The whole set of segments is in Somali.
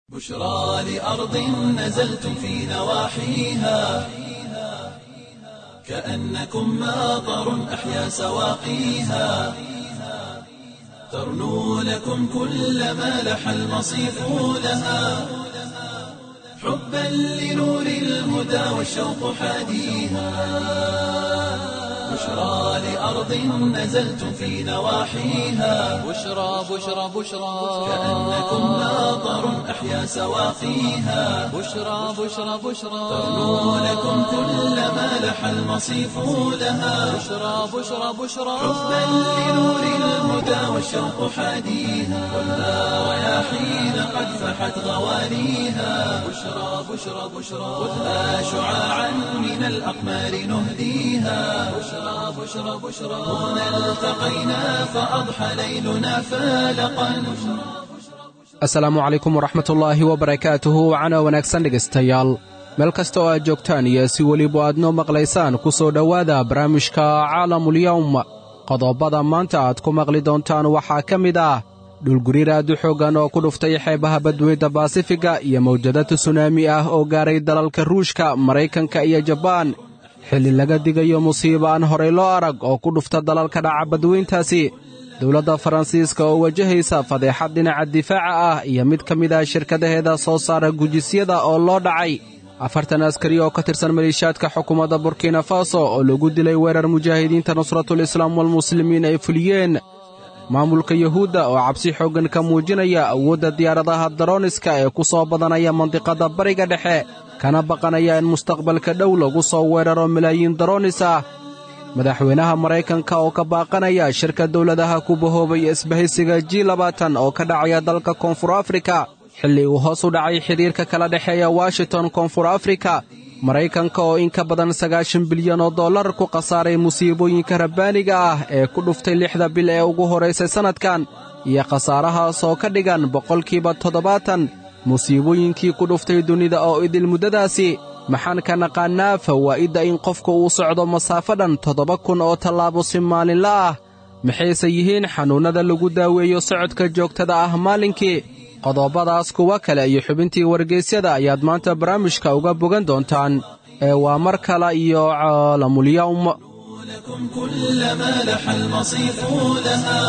بشرى لأرض نزلتم في نواحيها كأنكم ماطر أحيا سواقيها ترنو لكم كل ما لح المصيف لها حبا لنور الهدى والشوق حاديها بشرى لأرض نزلتم في نواحيها بشرى بشرى بشرى كأنكم ماطر أحيا سواقيها بشرى بشرى بشرى ترنو لكم كل ما لح المصيف لها بشرى بشرى بشرى حبا لنور الهدى والشوق حاديها والها رياحين قد فحت غوانيها بشرى بشرى بشرى خذها شعاعا من الأقمار نهديها بشرى بشرى بشرى هنا التقينا فأضحى ليلنا فالقا asalaamu calaykum waraxmatullaahi wabarakaatuhu wacana wanaagsan dhegaystayaal meel kasta oo aad joogtaan iyo si weliba aad noo maqlaysaan ku soo dhowaada barnaamijka caalamulyawm qodobbada maanta aad ku maqli doontaan waxaa ka mid ah dhulguriir aad u xooggan oo ku dhuftay xeebaha badweynta baasifiga iyo mawjadada sunaami ah oo gaaray dalalka ruushka maraykanka iyo jabaan xilli laga digayo musiibo aan horay loo arag oo ku dhufta dalalka dhaca badweyntaasi dowladda faransiiska oo wajahaysa fadeexad dhinaca difaaca ah iyo mid ka mid ah shirkadaheeda soo saara gujisyada oo loo dhacay afartan askari oo ka tirsan maliishaadka xukuumadda burkina faso oo lagu dilay weerar mujaahidiinta nusratul islaam walmuslimiin ay fuliyeen maamulka yuhuudda oo cabsi xooggan ka muujinaya awoodda diyaaradaha darooniska ee ku soo badanaya mandiqadda bariga dhexe kana baqanaya in mustaqbalka dhow lagu soo weeraro malaayiin daroonis ah madaxweynaha maraykanka oo ka baaqanaya shirka dowladaha ku bahoobay isbahaysiga ji labaatan oo ka dhacaya dalka koonfur afrika xilli uu hoos u dhacay xidhiirka kala dhexeeya washington koonfur afrika maraykanka oo in ka badan sagaashan bilyan oo dollar ku khasaaray musiibooyinka rabbaaniga ah ee ku dhuftay lixda bil ee ugu horraysay sannadkan iyo khasaarahaas oo ka dhigan boqolkiiba toddobaatan musiibooyinkii ku dhuftay dunida oo idil muddadaasi maxaan ka naqaannaa fawaa'idda in qofku uu socdo masaafo dhan toddoba kun oo tallaabo si maalinla ah maxayse yihiin xanuunnada lagu daaweeyo socodka joogtada ah maalinkii qodobbadaas kuwa kale iyo xubintii wargaysyada ayaad maanta barnaamijka uga bogan doontaan ee waa mar kale iyo caalamulyawm لكم كل ما لح المصيف لها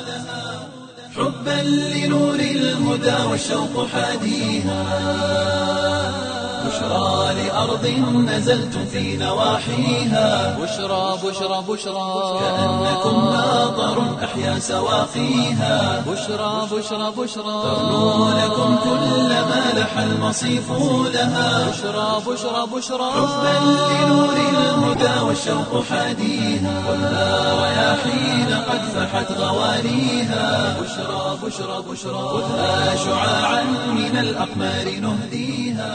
حبا لنور الهدى والشوق حاديها بشرى لأرض نزلتم في نواحيها بشرى بشرى بشرى كأنكم ماطر أحيا سواقيها بشرى بشرى بشرى ترنو لكم كل ما لح المصيف لها بشرى بشرى بشرى حبا لنور الهدى والشوق حاديها والها رياحين قد فحت غوانيها بشرى بشرى بشرى خذها شعاعا من الأقمار نهديها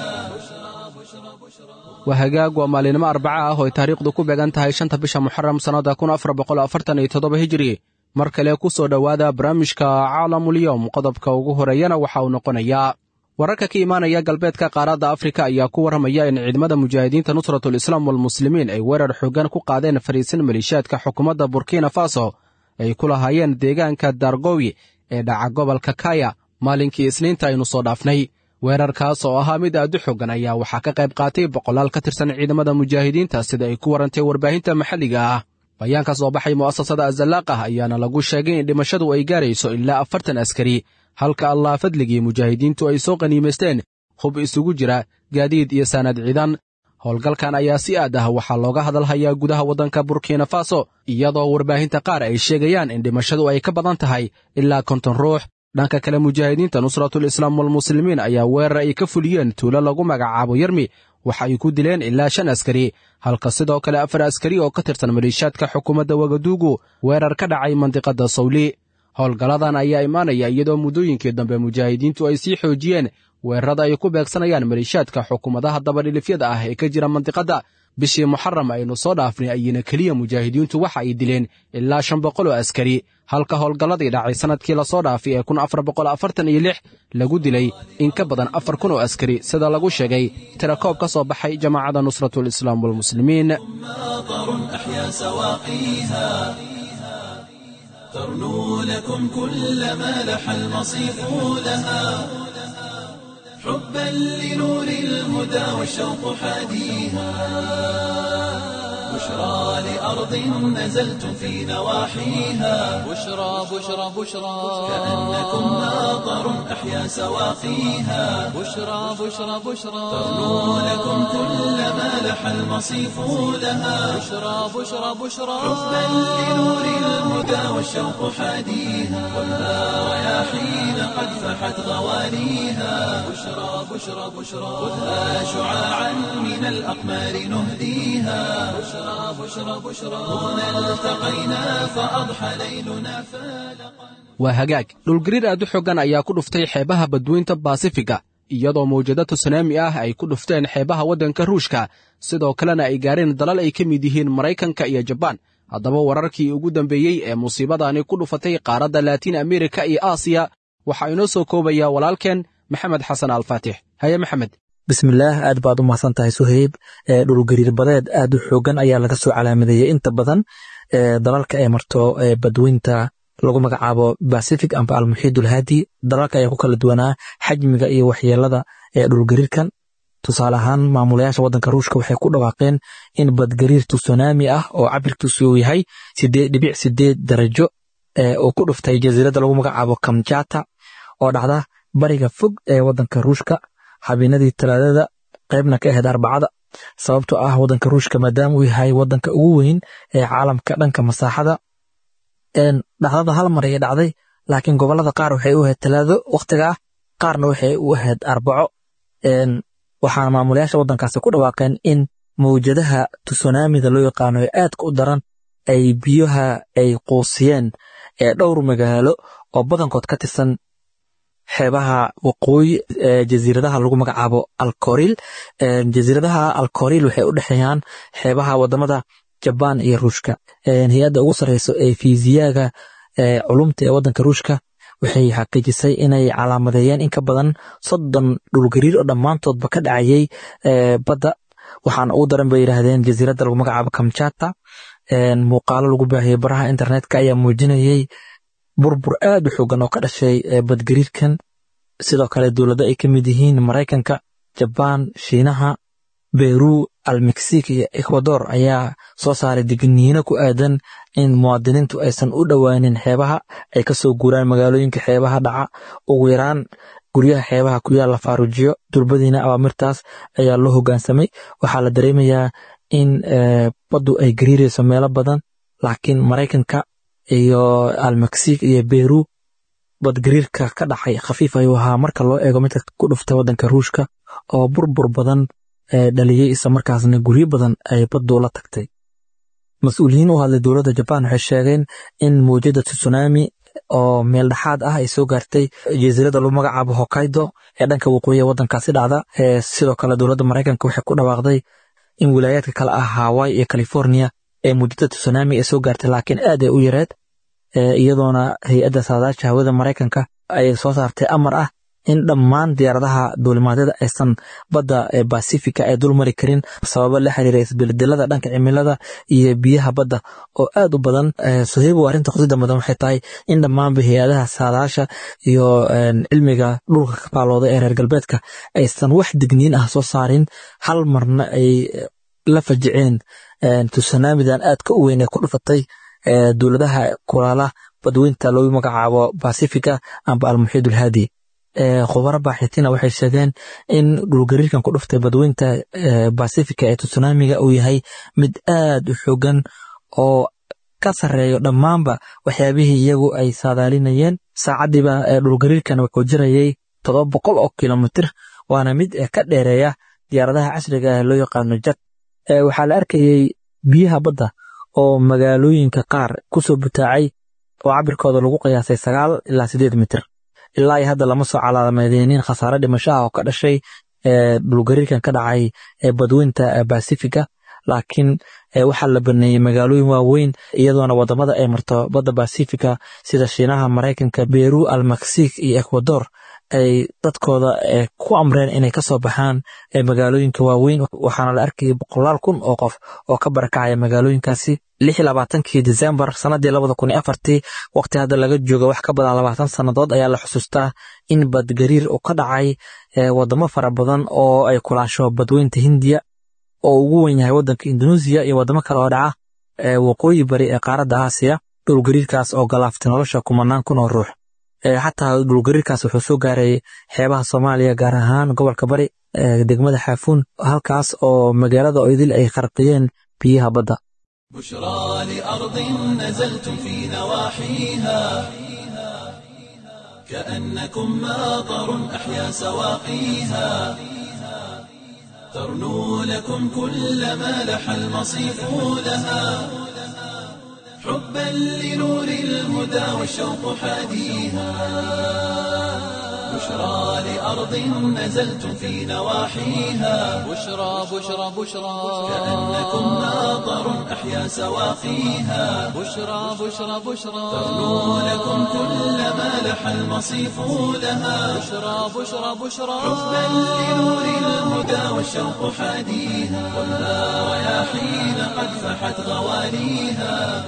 waa hagaag waa maalinimo arbaca ah oo ay taariikhdu ku beegan tahay shanta bisha muxaram sannadda kun afar boqol afartan iyo toddoba hijiri mar kale ku soo dhowaada barnaamijka caalamulyowm qodobka ugu horeeyana waxa uu noqonayaa wararka ka imaanaya galbeedka qaaradda afrika ayaa ku warramaya in ciidamada mujaahidiinta nusratul islaam walmuslimiin ay weerar xooggan ku qaadeen fariisin maliishaadka xukuumadda burkina faso ay ku lahaayeen deegaanka dargowi ee dhaca gobolka kaya maalinkii isniinta aynu soo dhaafnay weerarkaas oo ahaa mid aad u xoogan ayaa waxaa ka qayb qaatay boqolaal ka tirsan ciidamada mujaahidiinta sida ay ku warantay warbaahinta maxalliga ah bayaan ka soo baxay mu'asasada azalaaqah ayaana lagu sheegay in dhimashadu ay gaarayso ilaa afartan askari halka allah fadligii mujaahidiintu ay soo qaniimaysteen hub isugu jira gaadiid iyo saanad ciidan howlgalkan ayaa si aad ah waxaa looga hadalhayaa gudaha waddanka burkina faso iyadoo warbaahinta qaar ay sheegayaan in dhimashadu ay ka badan tahay ilaa konton ruux dhanka kale mujaahidiinta nusratul islaam walmuslimiin ayaa weerar ay ka fuliyeen tuulo lagu magacaabo yermi waxa ay ku dileen ilaa shan askari halka sidoo kale afar askari oo ka tirsan maliishaadka xukuumadda wagaduugu weerar ka dhacay mandiqadda sawli howlgalladan ayaa imaanaya iyadoo muddooyinkii dambe mujaahidiintu ay sii xoojiyeen weerarada ay ku beegsanayaan maliishaadka xukuumadaha dabadhilifyada ah ee ka jira mandiqadda bishii muxaram aynu soo dhaafnay ayina keliya mujaahidiintu waxa ay dileen ilaa shan boqol oo askari halka howlgalladii dhacay sannadkii lasoo dhaafay ee kun afar boqol afartan iyo lix lagu dilay in ka badan afar kun oo askari sida lagu sheegay tirakoob ka soo baxay jamaacadda nusratul islaam walmuslimiin ماطر أحيا سواقيها ترنو لكم كل ما لح المصيف لها حبا لنور الهدى والشوق حاديها بشرى لأرض نزلتم في نواحيها بشرى بشرى بشرى كأنكم ناظر أحيا سواقيها بشرى بشرى بشرى ترنو لكم كل ما لح المصيف لها بشرى بشرى بشرى حبا لنور الهدى والشوق حاديها خذها رياحين قد فحت غواليها بشرى بشرى بشرى خذها شعاعا من الأقمار نهديها بشرى بشرى بشرى هنا التقينا فأضحى ليلنا فالقا waa hagaag dhulgariir aad u xoggan ayaa ku dhuftay xeebaha badweynta baasifiga iyadoo mawjado tusunaami ah ay ku dhufteen xeebaha waddanka ruushka sidoo kalena ay gaareen dalal ay ka mid yihiin maraykanka iyo jabaan haddaba wararkii ugu dambeeyey ee musiibadani ku dhufatay qaaradda laatiin amerika iyo aasiya waxaa inoo soo koobaya walaalkeen maxamed xasan alfaatix haye maxamed bismillaah aad baad u mahadsan tahay suheyb dhulgariir badeed aad u xoogan ayaa laga soo calaamadeeyey inta badan dalalka ay marto badweynta lagu magacaabo bacific amba almuxiid ulhaadi dalalka ayaa ku kala duwanaa xajmiga iyo waxyeelada ee dhulgariirkan tusaale ahaan maamulayaasha waddanka ruushka waxay ku dhawaaqeen in badgariir tusunaami ah oo cabirkiisu uu yahay sideed dhibic sideed darajo uu ku dhuftay jasiiradda lagu magacaabo kamjata oo dhacda bariga fog ee waddanka ruushka habeenadii talaadada qaybna ka ahayd arbacada sababtoo ah waddanka ruushka maadaama uu yahay waddanka ugu weyn ee caalamka dhanka masaaxada dhacdada hal mar ayay dhacday laakiin gobolada qaar waxay u ahayd talaado wakhtiga ah qaarna waxay u ahayd arbaco waxaana maamulayaasha waddankaasi ku dhawaaqeen in mawjadaha tusunaamida loo yaqaano ee aadka u daran ay biyaha ay quusiyeen ee dhowr magaalo oo badankood ka tirsan xeebaha waqooyi ee jasiiradaha lagu magacaabo alkoril jasiiradaha alkoril waxay u dhexeeyaan xeebaha wadamada jabaan iyo ruushka hay-adda ugu sarreyso ee fiisiyaga culumta ee waddanka ruushka waxay xaqiijisay inay calaamadeeyeen in ka badan soddon dhulgariir oo dhammaantoodba ka dhacayay badda waxaana ugu daran bay yidhaahdeen jasiiradda lagu magacaabo kamjata muuqaalo lagu baahiyey baraha internetka ayaa muujinayey burbur aad u xoogan oo ka dhashay badgariirkan sidoo kale dowladdo ay ka mid yihiin maraykanka jabaan shiinaha beru almexic iyo ecuador ayaa soo saaray digniino ku aadan in muwaadiniintu aysan u dhowaanin xeebaha ay ka soo guuraan magaalooyinka xeebaha dhaca ugu yaraan guryaha xeebaha ku yaal la faarujiyo durbadiina awaamirtaas ayaa loo hoggaansamay waxaa la dareemayaa in baddu ay gariirayso meelo badan laakiin maraykanka iyo almexic iyo beru badgariirka ka dhacay khafiif ayuu ahaa marka loo eego midka ku dhuftay waddanka ruushka oo burbur badan dhaliyey isla markaasna guryo badan ay baddu la tagtay mas-uuliyiin u hadlay dowladda jabaan waxay sheegeen in mawjada tsunami oo meel dhexaad ah ay soo gaartay jasiiradda lagu magacaabo hokaido ee dhanka waqooyi ee waddankaasi dhacda sidoo kale dowladda maraykanka waxay ku dhawaaqday in wilaayaadka kale ah hawaii iyo california ee mawjada tsunami ay soo gaartay laakiin aad ay u yareed iyadoona hay-adda saadaasha hawada maraykanka ay soo saartay amar ah in dhammaan diyaaradaha duulimaadyada aysan badda basifica ay dul mari karin sababo la xiriira isbeldelada dhanka cimilada iyo biyaha badda oo aad u badan soheybo arrinta qusida mudan waxay tahay in dhammaanba hay-adaha saadaasha iyo cilmiga dhulka ka faalooda ee reer galbeedka aysan wax digniin ah soo saarin hal marna ay la fajiceen tusanamidan aadka u weyn ee ku dhufatay dowladaha kulaala badweynta loogu magacaabo basifica amba almuxiid ulhaadi khubaro baaxitina waxay sheegeen in dhulgariirkan ku dhuftay badweynta basifica ee tsunamiga uu yahay mid aad u xoogan oo ka sarreeyo dhammaanba waxyaabihii iyagu ay saadaalinayeen saacaddiiba dhulgariirkan wuxuu jirayay toddoba boqol oo kilomitir waana mid ka dheereeya diyaaradaha casriga ah loo yaqaano jad waxaa la arkayey biyaha badda oo magaalooyinka qaar kusoo butaacay oo cabirkooda lagu qiyaasay sagaal ilaa sideed mitir ilaa iyo hadda lama soo calaamadenin khasaare dhimasho ah oo ka dhashay dhulgariirkan ka dhacay badweynta basifiga laakiin waxaa la baneeyey magaalooyin waaweyn iyadoona wadamada ay marto badda basifica sida shiinaha maraykanka beru almexic iyo ecuador ay dadkooda ku amreen inay kasoo baxaan magaalooyinka waaweyn waxaana la arkayay boqolaal kun oo qof oo ka barakacaya magaalooyinkaasi lix labaatankii decembar sanadii labada kun iyo afartii waqti hadda laga jooga wax ka badan labaatan sannadood ayaa la xusuustaa in badgariir uu ka dhacay wadamo fara badan oo ay kulaasho badweynta hindiya oo ugu wen yahay wadanka indonesia iyo wadamo kale oo dhaca waqooyi bari ee qaaradda aasiya dhulgariirkaas oo galaaftay nolosha kumanaan kun oo ruux xataa dhulgariirkaas wuxuu soo gaaray xeebaha soomaaliya gaar ahaan gobolka bari degmada xaafuun halkaas oo magaalada oydil ay kharqiyeen biyaha badda بشرى لأرض نزلتم في نواحيها كأنكم ماطر أحيا سواقيها ترنو لكم كل ما لح المصيف لها حبا لنور الهدى والشوق حاديها بشرى لأرض نزلتم في نواحيها بشرى بشرى بشرى كأنكم ماطر أحيا سواقيها بشرى بشرى بشرى ترنو لكم كل ما لح المصيف لها بشرى بشرى بشرى حبا لنور الهدى والشوق حاديها والنار رياحين قد فحت غواليها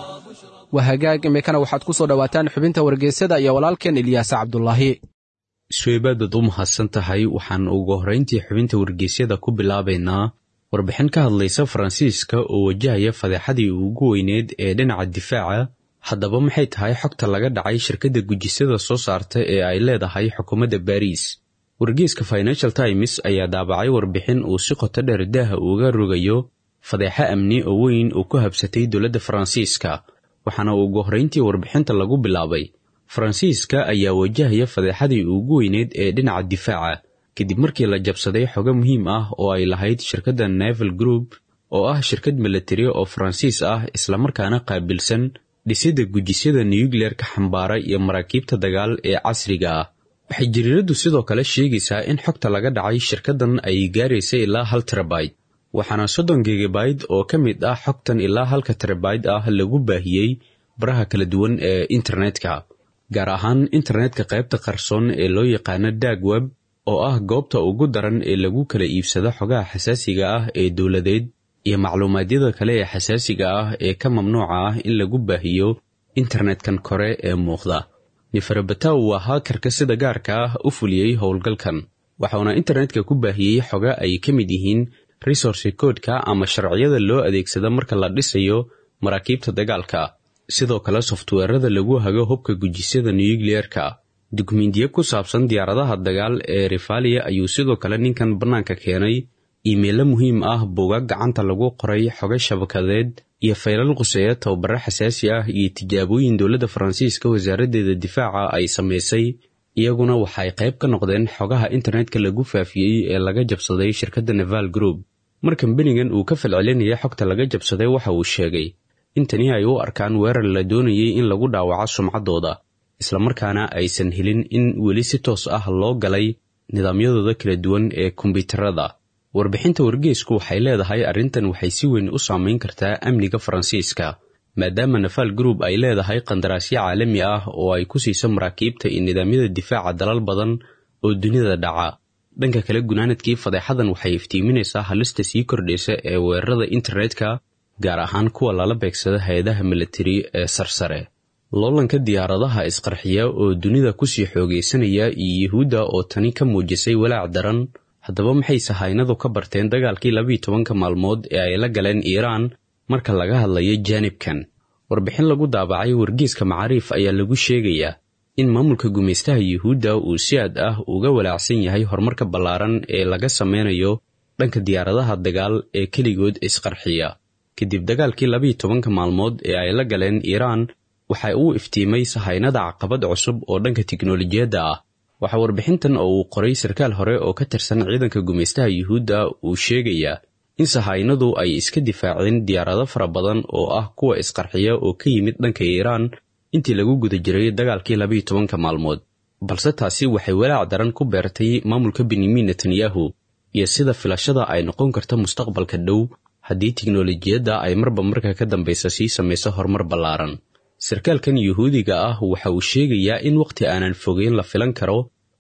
waa hagaag imikana waxaad ku soo dhowaataan xubinta wargeysyada iyo walaalkeen ilyaasa cabdulaahi suweybaadad u mahadsan tahay waxaan ugu horrayntii xubinta wargeysyada ku bilaabaynaa warbixin ka hadlaysa faransiiska oo wajahaya fadeexadii ugu weyneed ee dhinaca difaaca haddaba maxay tahay xogta laga dhacay shirkadda gujisada soo saarta ee ay leedahay xukuumadda baariis wargeyska financial times ayaa daabacay warbixin uu si qoto dheer daaha uga rogayo fadeexo amni oo weyn oo ku habsatay dowladda faransiiska waxaana ugu horrayntii warbixinta lagu bilaabay faransiiska ayaa wajahaya fadeexadii ugu weyneed ee dhinaca difaaca kadib markii la jabsaday xogo muhiim ah oo ay lahayd shirkadda neval group oo ah shirkad milatari oo faransiis ah islamarkaana qaabilsan dhisidda gujisyada nuyukleerka xambaara iyo maraakiibta dagaal ee casriga ah waxay jariiraddu sidoo kale sheegaysaa in xogta laga dhacay shirkaddan ay gaaraysa ilaa hal terabayt waxaana soddon gegabayt oo ka mid ah xogtan ilaa halka terabayt ah lagu baahiyey baraha kala duwan ee internetka gaar ahaan internetka qaybta qarsoon ee loo yaqaano dag web oo ah goobta ugu daran ee lagu kala iibsado xogaha xasaasiga ah ee dowladeed iyo macluumaadyada kale ee xasaasiga ah ee ka mamnuuca ah in lagu baahiyo internetkan kore ee muuqda neferabataw waa haakarka sida gaarka ah u fuliyey howlgalkan waxauna internetka ku baahiyey xoga ay ka mid yihiin resource koodka ama sharciyada loo adeegsado marka la dhisayo maraakiibta dagaalka sidoo kale softweerada lagu hago hubka gujisyada nuyukliyeerka dukumiintiyo ku saabsan diyaaradaha dagaal ee rifalia ayuu sidoo kale ninkan bannaanka keenay iimeelo muhiim ah buugaag gacanta lagu qoray xoga shabakadeed iyo faylal quseeya tababaro xasaasi ah iyo tijaabooyin dowladda faransiiska wasaaraddeeda difaaca ay samaysay iyaguna waxay qayb ka noqdeen xogaha internetka lagu faafiyey ee laga jabsaday shirkadda neval group mar kambanigan uu ka falcelinaya xogta laga jabsaday waxa uu sheegay in tani ay u arkaan weerar la doonayay in lagu dhaawaco sumcaddooda islamarkaana aysan helin in weli si toos ah loo galay nidaamyadooda kala duwan ee kombiyuutarada warbixinta wargeesku waxay leedahay arrintan waxay si weyn u saamayn kartaa amniga faransiiska maadaama nafal group ay leedahay qandaraasyo caalami ah oo ay ku siiso maraakiibta iyo nidaamyada difaaca dalal badan oo dunida dhaca dhanka kale gunaanadkii fadeexadan waxay iftiiminaysaa halista sii kordhaysa ee weerarada internetka gaar ahaan kuwa lala beegsada hay-adaha milatari ee sarsare loolanka diyaaradaha isqarxiya oo dunida kusii xoogaysanaya iyo yuhuudda oo tani ka muujisay walaac daran haddaba maxay sahaynadu ka barteen dagaalkii labiiyo tobanka maalmood ee ay la galeen iiraan marka laga hadlayo jaanibkan warbixin lagu daabacay wargeeska macaariif ayaa lagu sheegayaa in maamulka gumaystaha yuhuudda uu si aad ah uga walaacsan yahay horumarka ballaaran ee laga sameynayo dhanka diyaaradaha dagaal ee keligood isqarxiya kadib dagaalkii labiiyo tobanka maalmood ee ay la galeen iiraan waxa uu iftiimay sahaynada caqabad cusub oo dhanka tiknolojiyadda ah waxaa warbixintan oo uu qoray sarkaal hore oo ka tirsan ciidanka gumaystaha yuhuudda uu sheegayaa in sahaynadu ay iska difaaceen diyaarado fara badan oo ah kuwa isqarxiya oo ka yimid dhanka iiraan intii lagu guda jiray dagaalkii labiiyo tobanka maalmood balse taasi waxay walaac daran ku beertay maamulka benyamin netanyahu iyo sida filashada ay noqon karta mustaqbalka dhow haddii tiknolojiyadda ay marba marka ka dambaysa sii samayso horumar ballaaran sarkaalkan yuhuudiga ah waxa uu sheegayaa in wakhti aanan fogeyn la filan karo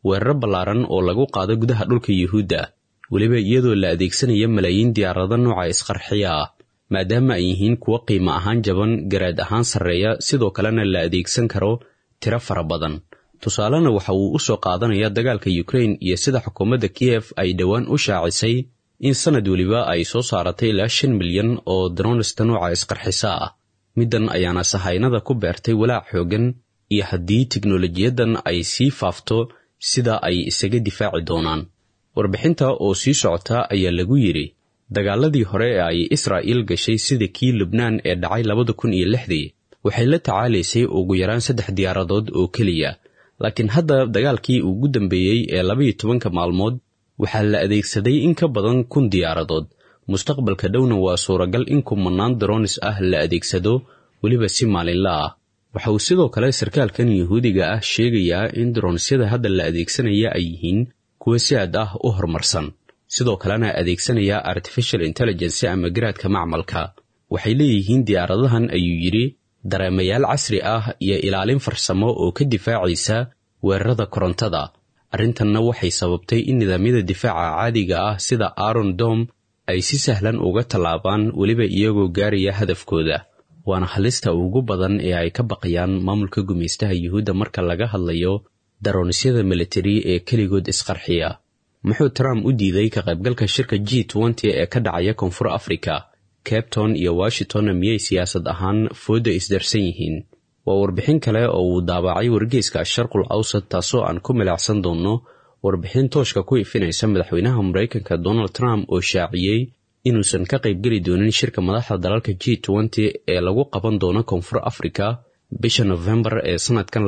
weeraro ballaaran oo lagu qaado gudaha dhulka yuhuudda weliba iyadoo la adeegsanaya malaayiin diyaarado nooca isqarxiya ah maadaama ay yihiin kuwo qiimo ahaan jaban garaad ahaan sarreeya sidoo kalena la adeegsan karo tiro fara badan tusaalena waxa uu u soo qaadanaya dagaalka yukrain iyo sida xukuumadda kiyef ay dhowaan u shaacisay in sanad weliba ay soo saaratay ilaa shan milyan oo dronista nooca isqarxisa ah middan ayaana sahaynada ku beertay walaac xooggan iyo haddii tiknolojiyadan ay sii faafto sida ay isaga difaaci doonaan warbixinta oo sii socota ayaa lagu yidhi dagaaladii hore ee ay israa'iil gashay sida kii lubnaan ee dhacay labada kun iyo lixdii waxay la tacaalaysay ugu yaraan saddex diyaaradood oo keliya laakiin hadda dagaalkii ugu dambeeyey ee labaiyo tobanka maalmood waxaa la adeegsaday in ka badan kun diyaaradood mustaqbalka dhowna waa suuragal in kumanaan dronis ah la adeegsado weliba si maalinla ah waxa uu sidoo kale sarkaalkan yuhuudiga ah sheegayaa in dronisyada hadda la adeegsanaya ay yihiin kuwa si aad ah u horumarsan sidoo kalena adeegsanaya artificial intelligence ama garaadka macmalka waxay leeyihiin diyaaradahan ayuu yidhi dareemayaal casri ah iyo ilaalin farsamo oo ka difaacaysa weerarada korontada arrintanna waxay sababtay in nidaamyada difaaca caadiga ah sida aron dom ay si sahlan uga tallaabaan weliba iyagoo gaaraya hadafkooda waana halista ugu badan ee ay ka baqayaan maamulka gumaystaha yuhuudda marka laga hadlayo daronisyada militari ee keligood isqarxiya muxuu trump u diiday ka qaybgalka shirka g nty ee ka dhacaya koonfur africa cabton iyo washingtonna miyay siyaasad ahaan fooda isdarsan yihiin waa warbixin kale oo uu daabacay wargeyska sharqul awsad taasoo aan ku milacsan doonno warbixin tooshka ku ifinaysa madaxweynaha maraykanka donald trump oo shaaciyey inuusan ka qaybgeli doonin shirka madaxda dalalka g nty ee lagu qaban doono koonfur africa bisha nofembar ee sannadkan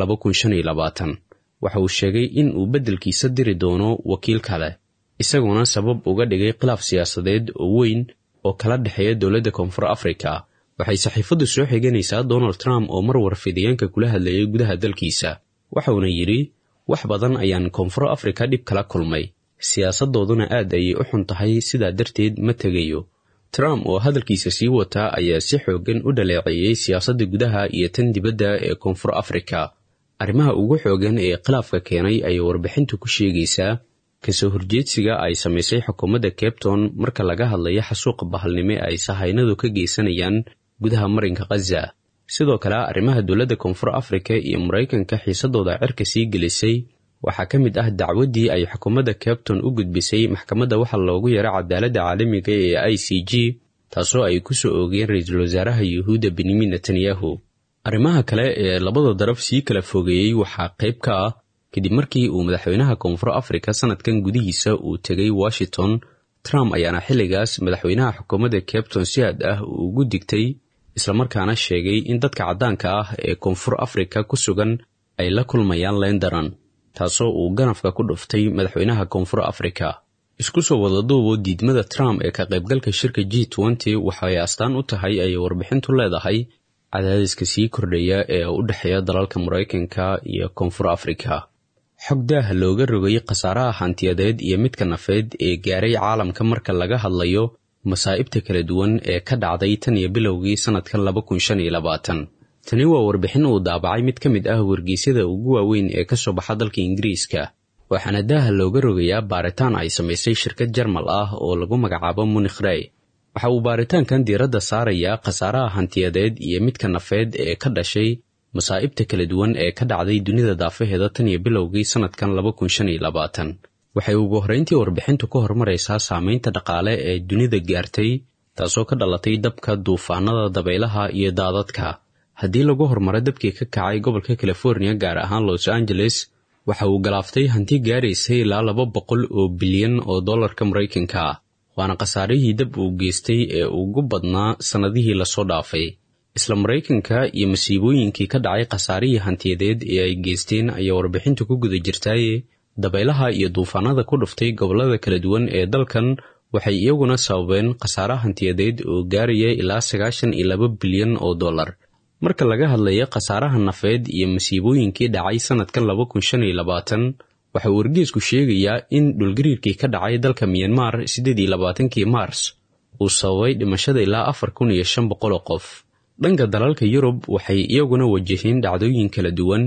waxa uu sheegay in uu beddelkiisa diri doono wakiil kale isagoona sabab uga dhigay khilaaf siyaasadeed oo weyn oo kala dhexeeya dowladda koonfur africa waxay saxiifaddu soo xiganaysaa donald trump oo mar warfidiyeenka kula hadlayay gudaha dalkiisa waxauna yidhi wax badan ayaan koonfur africa dhib kala kulmay siyaasaddooduna aad ayay u xun tahay sidaa darteed ma tegayo trump oo hadalkiisa sii wataa ayaa si xooggan u dhaleeceeyey siyaasadda gudaha iyo tan dibadda ee koonfur africa arrimaha ugu xoogan ee khilaafka keenay ayay warbixintu ku sheegaysaa kasoo horjeedsiga ay samaysay xukuumadda cabton marka laga hadlayo xasuuqa bahalnimo ay sahaynadu ka geysanayaan gudaha marinka khaza sidoo kale arrimaha dowladda koonfur africa iyo maraykanka xiisadooda cirka sii gelisay waxaa ka mid ah dacwaddii ay xukuumadda cabton u gudbisay maxkamadda waxa loogu yara cadaaladda caalamiga ee i c g taasoo ay ku soo oogeen ra-iisul wasaaraha yuhuudda benyamin netanyahu arrimaha kale ee labada daraf sii kala fogeeyey waxaa qayb ka ah kadib markii uu madaxweynaha koonfur africa sanadkan gudihiisa uu tegay washington trump ayaana xilligaas madaxweynaha xukuumadda cabton si aad ah uu ugu digtay islamarkaana sheegay in dadka caddaanka ah ee koonfur africa ku sugan ay la kulmayaan lendaran taasoo uu ganafka ku dhuftay madaxweynaha koonfur africa isku soo wadaduubo diidmada trump ee ka qaybgalka shirka g nty waxay astaan u tahay ayay warbixintu leedahay cadaadiska sii kordhaya ee u dhexeeya dalalka maraykanka iyo koonfur africa xog daaha looga rogay khasaaraha hantiyadeed iyo midka nafeed ee gaaray caalamka marka laga hadlayo masaa'ibta kala duwan ee ka dhacday tan iyo bilowgii sannadkan laba kun shan iyo labaatan tani waa warbixin uu daabacay mid ka mid ah wargeysyada ugu waaweyn ee ka soo baxa dalka ingiriiska waxaana daaha looga rogayaa baaritaan ay samaysay shirkad jarmal ah oo lagu magacaabo munikh rey waxa uu baaritaankan diiradda saarayaa khasaaraha hantiyadeed iyo midka nafeed ee ka dhashay masaa'ibta kala duwan ee ka dhacday dunida daafaheeda tan iyo bilowgii sannadkan laba kun shan iyo labaatan waxay ugu horrayntii warbixintu ka hormaraysaa saamaynta dhaqaale ee dunida gaartay taasoo ka dhalatay dabka duufaanada dabaylaha iyo daadadka haddii lagu horumaro dabkii ka kacay gobolka california gaar ahaan los angeles waxa uu galaaftay hanti gaaraysay ilaa laba boqol oo bilyan oo dollarka maraykanka ah waana khasaarihii dab uu geystay ee ugu badnaa sannadihii lasoo dhaafay isla maraykanka iyo masiibooyinkii ka dhacay khasaarihii hantiyadeed ee ay geysteen ayaa warbixintu ku guda jirtaaye dabaylaha iyo duufaanada ku dhuftay gobollada kala duwan ee dalkan waxay iyaguna sababeen khasaare hantiyadeed oo gaaraya ilaa sagaashan iyo laba bilyan oo dollar marka laga hadlayo khasaaraha nafeed iyo masiibooyinkii dhacay sannadkan laba kun shan iyo labaatan waxa uu wargeesku sheegayaa in dhulgariirkii ka dhacay dalka miyanmar siddeed iyo labaatankii maars uu sababay dhimashada ilaa afar kun iyo shan boqol oo qof dhanka dalalka yurub waxay iyaguna wajaheen dhacdooyin kala duwan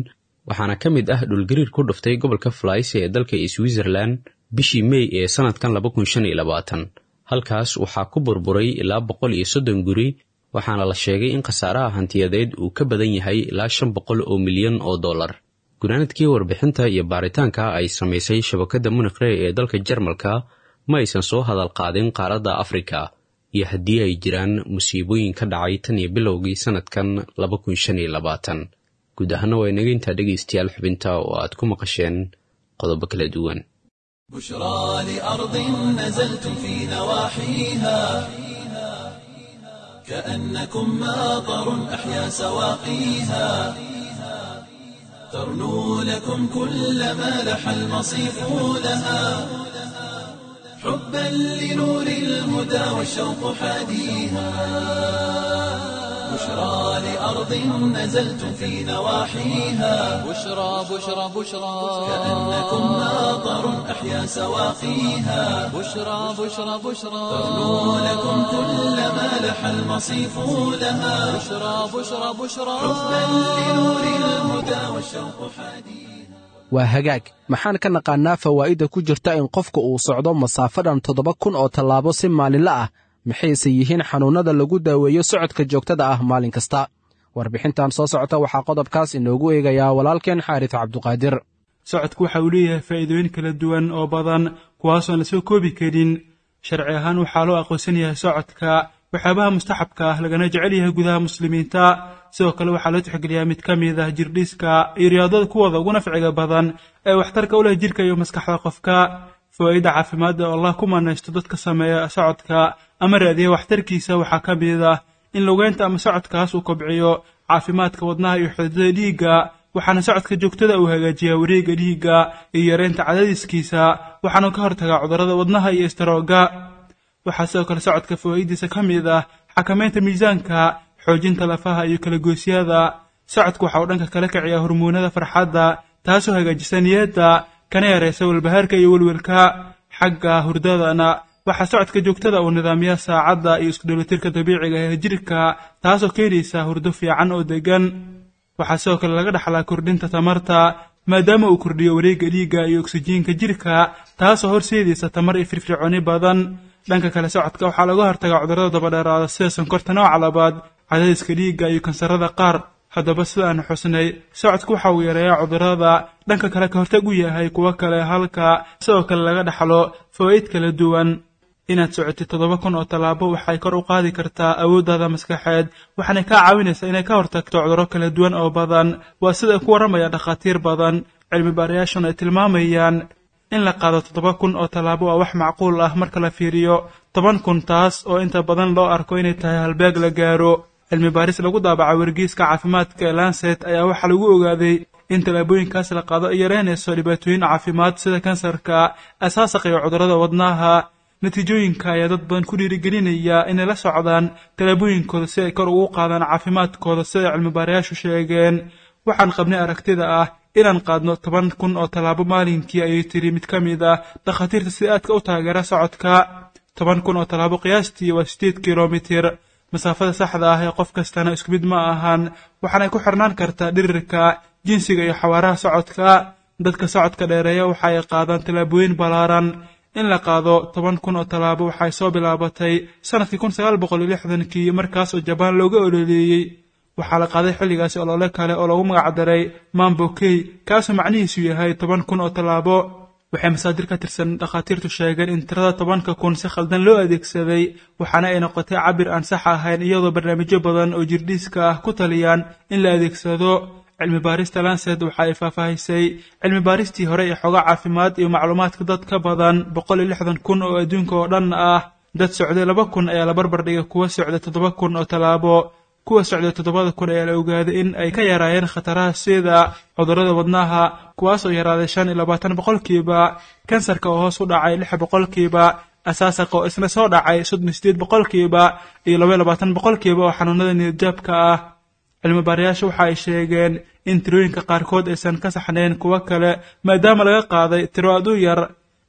waxaana ka mid ah dhulgariir ku dhuftay gobolka flyce ee dalka switzerland bishii mey ee sannadkan halkaas waxaa ku burburay ilaa boqol iyo soddon guri waxaana la sheegay in khasaaraha hantiyadeed uu ka badan yahay ilaa shan boqol oo milyan oo dollar gunaanadkii warbixinta iyo baaritaanka ay samaysay shabakadda munikre ee dalka jarmalka ma aysan soo hadal qaadin qaaradda afrika iyo haddii ay jiraan musiibooyin ka dhacay tan iyo bilowgii sannadkan guud ahaana waa inaga intaa dhegaystayaal xubinta oo aad ku maqasheen qodobo kala duwan بشرى لأرض نزلتم في نواحيها كأنكم ماطر أحيا سواقيها ترنو لكم كل ما لح المصيف لها حبا لنور الهدى والشوق حاديها بشرى لأرض نزلتم في نواحيها بشرى بشرى بشرى كأنكم ماطر أحيا سواقيها بشرى بشرى بشرى ترنو لكم كل ما لح المصيف لها بشرى بشرى بشرى حبا لنور الهدى والشوق حديث waa hagaag maxaan ka naqaannaa fawaa'idda ku jirta in qofka uu socdo masaafadan toddoba kun oo tallaabo si maalinle ah maxayse yihiin xanuunnada lagu daaweeyo socodka joogtada ah maalin kasta warbixintan soo socota waxaa qodobkaas inoogu eegayaa walaalkeen xaaris cabduqaadir socodku waxa uu leeyahay faa'iidooyin kala duwan oo badan kuwaasoon la soo koobi karin sharci ahaan waxaa loo aqoonsan yahay socodka waxyaabaha mustaxabka ah lagana jecel yahay gudaha muslimiinta sidoo kale waxaa loo tixgeliyaa mid ka mid ah jirdhiska iyo riyaadada kuwooda ugu nafciga badan ee waxtarka u leh jirka iyo maskaxda qofka fawaa'idda caafimaadda oo allah ku manaysto dadka sameeya socodka ama raadiya waxtarkiisa waxaa ka mid ah in lugeynta ama socodkaas uu kobciyo caafimaadka wadnaha iyo xididada dhiigga waxaana socodka joogtada uu hagaajiyaa wareegga dhiigga iyo yareynta cadadiskiisa waxaana ka hortagaa cudurrada wadnaha iyo istaroogga waxaa sidoo kale socodka fawaa'idiisa ka mid ah xakamaynta miisaanka xoojinta lafaha iyo kala goosyada socodku waxa uu dhanka kala kiciyaa hormoonada farxadda taasoo hagaajisa niyadda kana yaraysa walbahaarka iyo welwelka xagga hurdadana waxaa socodka joogtada uu nidaamiyaa saacadda iyo iskudhelitirka dabiiciga ee jirka taasoo keenaysa hurdo fiican oo deggan waxaa sidoo kale laga dhaxlaa kordhinta tamarta maadaama uu kordhiyo wareegga dhiigga iyo oksijiinka jirka taasoo horseedaysa tamar iyo firfircooni badan dhanka kale socodka waxaa laga hortagaa cudurrada dabadheeraada sida sonkorta nooca labaad cadaadiska dhiigga iyo kansarada qaar haddaba sida aan xusnay socodku waxa uu yareeyaa cudurrada dhanka kale ka hortag u yahay kuwo kale halka sidoo kale laga dhaxlo fawaa'id kala duwan inaad socotid toddoba kun oo tallaabo waxay kor u qaadi kartaa awooddaada maskaxeed waxaana kaa caawinaysaa inay ka hortagto cudurro kala duwan oo badan waa sida ay ku warramayaan dhakhaatiir badan cilmi baarayaashuna ay tilmaamayaan in la qaado toddoba kun oo tallaabo waa wax macquul ah marka la fiiriyo toban kun taas oo inta badan loo arko inay tahay halbeeg la gaaro cilmi baaris lagu daabaca wargeyska caafimaadka ee lanset ayaa waxaa lagu ogaaday in tallaabooyinkaas la qaado ay yareynayso dhibaatooyin caafimaad sida kansarka asaasaqa iyo cudurrada wadnaha natiijooyinka ayaa dad badan ku dhiirigelinaya inay la socdaan tallaabooyinkooda si ay kor ugu qaadaan caafimaadkooda siday cilmibaarayaashu sheegeen waxaan qabnay aragtida ah inaan qaadno toban kun oo tallaabo maalinkii ayay tiri mid ka mid ah dhakhaatiirta sida aadka u taageera socodka toban kun oo tallaabo qiyaastii waa sideed kilomitir masaafada saxda ah ee qof kastana isku mid ma ahan waxaanay ku xirnaan kartaa dhirirka jinsiga iyo xawaaraha socodka dadka socodka dheereeya waxa ay qaadaan tallaabooyin ballaaran in la qaado toban kun oo tallaabo waxay soo bilaabatay sannadkii kun sagaal boqol iyo lixdankii markaas oo jabaan looga ololeeyey waxaa la qaaday xilligaasi olole kale oo lagu magacdaray mambokey kaasoo macnihiisu yahay toban kun oo tallaabo waxay masaadir ka tirsan dhakhaatiirtu sheegeen in tirada tobanka kun si khaldan loo adeegsaday waxaana ay noqotay cabir aan sax ahayn iyadoo barnaamijyo badan oo jirdhiiska ah ku taliyaan in la adeegsado cilmi baarista lancet waxa ay faahfaahisay cilmi baaristii hore ee xoga caafimaad iyo macluumaadka dad ka badan boqol iyo lixdan kun oo adduunka oo dhan ah dad socday laba kun ayaa la barbar dhigay kuwa socday toddoba kun oo tallaabo kuwa socday toddobada kun ayaa la ogaaday in ay ka yaraayeen khataraha sida cudurrada wadnaha kuwaas oo yaraaday shan iyo labaatan boqolkiiba kansarka oo hoos u dhacay lix boqolkiiba asaasaqa oo isna soo dhacay soddon iyo sideed boqolkiiba iyo laba iyo labaatan boqolkiiba oo xanuunada niyadjaabka ah cilmi baarayaasha waxa ay sheegeen in tirooyinka qaarkood aysan ka saxnayn kuwo kale maadaama laga qaaday tiro aad u yar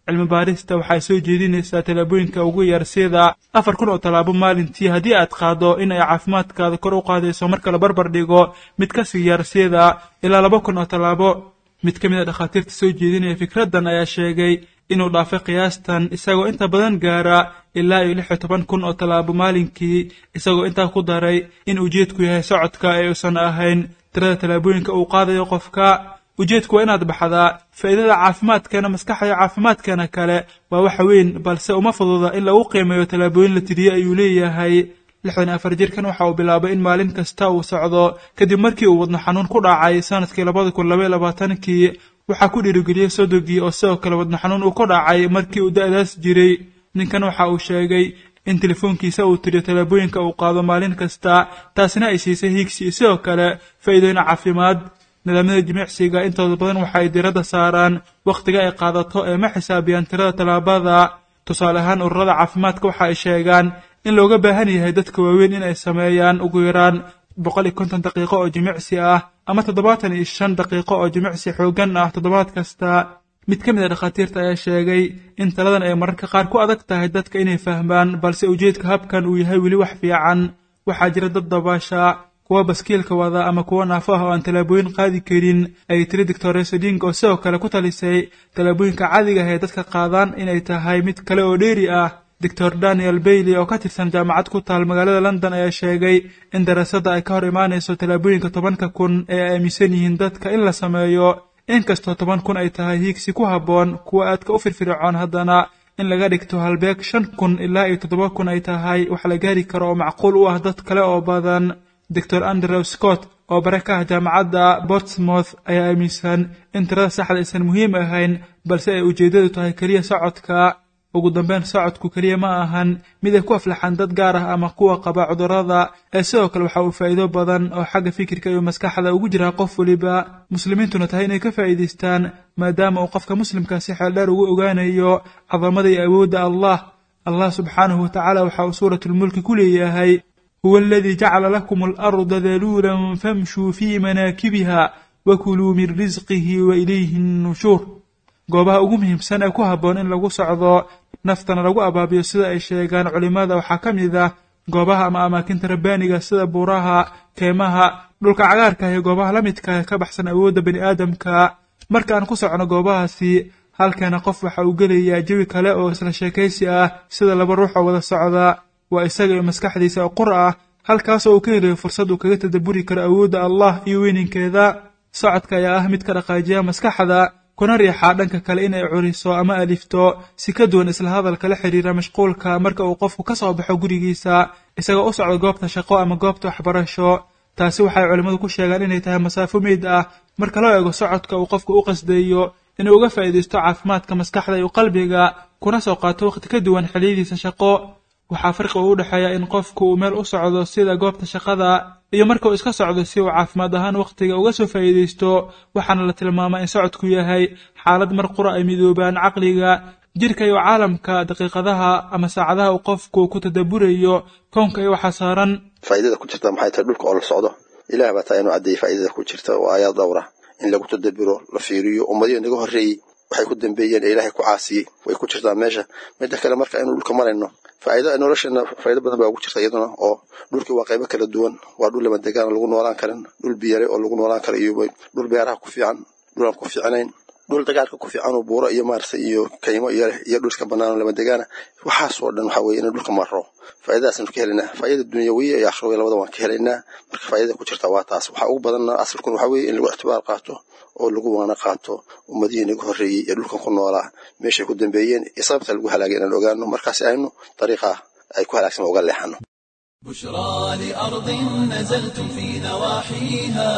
cilmi baarista waxay soo jeedinaysaa tallaabooyinka ugu yar sida afar kun oo tallaabo maalintii haddii aad qaado in ay caafimaadkaada kor u qaadayso marka la barbar dhigo mid ka sii yar sida ilaa laba kun oo tallaabo mid ka mid a dhakhaatiirta soo jeedinaya fikraddan ayaa sheegay inuu dhaafay qiyaastan isagoo inta badan gaara ilaa iyo lix iyo toban kun oo tallaabo maalinkii isagoo intaa ku daray in ujeedku yahay socodka ee uusan ahayn tirada tallaabooyinka uu qaadayo qofka ujeedku waa inaad baxdaa faa'iidada caafimaadkeena maskaxda iyo caafimaadkeena kale waa wax weyn balse uma fududa in lagu qiimeeyo tallaabooyin la tiriye ayuu leeyahay lixdan afar jirkan waxa uu bilaabay in maalin kasta uu socdo kadib markii uu wadno xanuun ku dhacay sanadkii labada kun labaiyo labaatankii waxaa ku dhiirigeliyey sodogii oo sidoo kale wadno xanuun uu ku dhacay markii uu da'daas jiray ninkan waxa uu sheegay in telefoonkiisa uu tiriyo tallaabooyinka uu qaado maalin kasta taasina ay siisay hiigsi iyo sidoo kale faa'iidooyin caafimaad nidaamyada jimicsiga intooda badan waxa ay diradda saaraan wakhtiga ay qaadato ee ma xisaabiyaan tirada tallaabada tusaale ahaan ururada caafimaadka waxa ay sheegaan in looga baahan yahay dadka waaweyn in ay sameeyaan ugu yaraan boqol iyo konton daqiiqo oo jimicsi ah ama toddobaatan iyo shan daqiiqo oo jimicsi xooggan ah toddobaad kasta mid ka mid a dhakhaatiirta ayaa sheegay in taladan ay mararka qaar ku adag tahay dadka inay fahmaan balse ujeedka habkan uu yahay weli wax fiican waxaa jira dad dabaasha kuwa baskiilka wada ama kuwa naafo ah oo aan tallaabooyin qaadi karin ay tiri doctores ding oo sidoo kale ku talisay tallaabooyinka caadiga ah ee dadka qaadaan inay tahay mid kale oo dheeri ah doctor daniel bailey oo ka tirsan jaamacad ku taal magaalada london ayaa sheegay in daraasadda ay ka hor imaanayso tallaabooyinka tobanka kun ee ay aaminsan yihiin dadka in la sameeyo inkastoo toban kun ay tahay hiigsi ku habboon kuwa aadka u firfircoon haddana in laga dhigto halbeeg shan kun ilaa iyo toddoba kun ay tahay wax la gaari karo oo macquul u ah dad kale oo badan doctor andrew scott oo bare ka ah jaamacadda bortsmouth ayaa aaminsan in tirada saxda aysan muhiim ahayn balse ay ujeeddadu tahay keliya socodka ugu dambeyn socodku keliya ma ahan mid ay ku aflaxaan dad gaar ah ama kuwa qaba cudurrada ee sidoo kale waxa uu faa'iido badan oo xagga fikirka iyo maskaxda ugu jiraa qof weliba muslimiintuna tahay inay ka faa'iidaystaan maadaama uu qofka muslimka si xeeldheer ugu ogaanayo cadamada iyo awoodda allah allah subxaanahu wa tacaala waxa uu suuratulmulki ku leeyahay huwa aladii jacala lakum alarda daluulan famshuu fii manaakibiha wakuluu min risqihi wa ilayhi nnushuur goobaha ugu muhiimsan ee ku habboon in lagu socdo naftana lagu abaabiyo sida ay sheegaan culimmada waxaa ka mid ah goobaha ama amaakinta rabbaaniga sida buuraha keemaha dhulka cagaarka iyo goobaha la midka ka baxsan awoodda bani aadamka marka aan ku socno goobahaasi halkana qof waxa uu gelayaa jawi kale oo isla sheekaysi ah sida laba ruux oo wada socda waa isaga iyo maskaxdiisa oo qur ah halkaasoo uu ka helayo fursad uu kaga tadabburi karo awoodda allah iyo weyninkeeda socodka ayaa ah mid ka dhaqaajiya maskaxda kuna riixaa dhanka kale in ay curiso ama alifto si ka duwan isla hadalka la xidhiira mashquulka marka uu qofku ka soo baxo gurigiisa isagoo u socdo goobta shaqo ama goobta waxbarasho taasi waxay culimmadu ku sheegaan inay tahay masaafo meyd ah marka loo eego socodka uu qofku u qasdayo inuu uga faa'iidaysto caafimaadka maskaxda iyo qalbiga kuna soo qaato wakhti ka duwan xilliyadiisa shaqo waxaa farqi uu u dhexeeya in qofku uu meel u socdo sida goobta shaqada iyo marka uu iska socdo si uu caafimaad ahaan wakhtiga uga soo faa'iidaysto waxaana la tilmaamaa in socodku yahay xaalad mar qura ay midoobaan caqliga jirka iyo caalamka daqiiqadaha ama saacadaha uu qofku ku tadabburayo kownka iyo waxaa saaran faa'iidada ku jirta maxay tahay dhulka oo la socdo ilaah baa taa inuu caddeeyey faa'iidada ku jirta oo aayaad dhowra in lagu tadabburo la fiiriyo ummadihii naga horreeyey waxay ku dambeeyeen ee ilaahay ku caasiyey way ku jirtaa meesha midda kale marka aynu dhulka marayno faa'iida nolosheena faa'iido badan baa ugu jirta iyaduna oo dhulkii waa qaybo kala duwan waa dhul lama degaan lagu noolaan karin dhul biyare oo lagu noolaan karo iyo dhul beeraha ku fiican dhul aan ku fiicnayn dhul dagaalka ku fiican oo buuro iyo maaragtay iyo kaymo iyo iyo dhul iska bannaan oo lama degaana waxaasoo dhan waxaa weeye in dhulka marro faa'iidadaasaynu ka helaynaa faa'iida dunyawiya iyo akhrawiya labada waan ka helaynaa marka faa'iidada ku jirta waa taas waxaa ugu badanna asalkun waxaa weeye in lagu ictibaar qaato oo lagu waana qaato ummadihii naga horreeyey ee dhulkan ku noolaa meeshay ku dambeeyeen iyo sababta lagu halaagay inaan ogaano markaasi aynu dariiqa ay ku halaagsan uga leexano بشرى لأرض نزلتم في نواحيها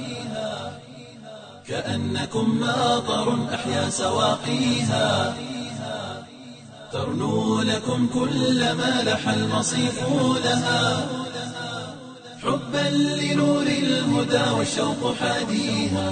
كأنكم ماطر أحيا سواقيها ترنو لكم كل ما لح المصيف لها حبا لنور الهدى والشوق حاديها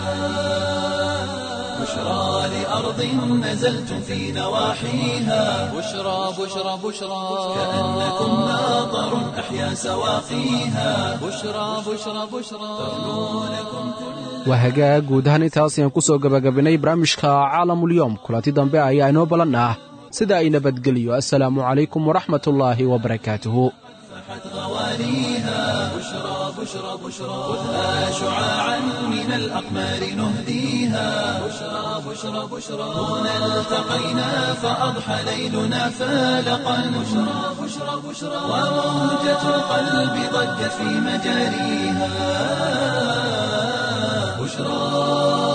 بشرى لأرض نزلتم في نواحيها بشرى بشرى بشرى كأنكم ماطر أحيا سواقيها بشرى بشرى بشرى ترنو لكم كل waa hagaag guud ahaan intaas ayaan ku soo gebagabinnay barnaamijka caalamulyoom kulanti dambe ayaa inoo ballan ah sida ay nabadgeliyo assalaamu calaykum waraxmatullaahi wabarakaatuhu غواليها بشرى بشرى بشرى خذها شعاعا من الأقمار نهديها بشرى بشرى بشرى هنا التقينا فأضحى ليلنا فالقا بشرى بشرى بشرى وموجة القلب ضجت في مجاريها بشرى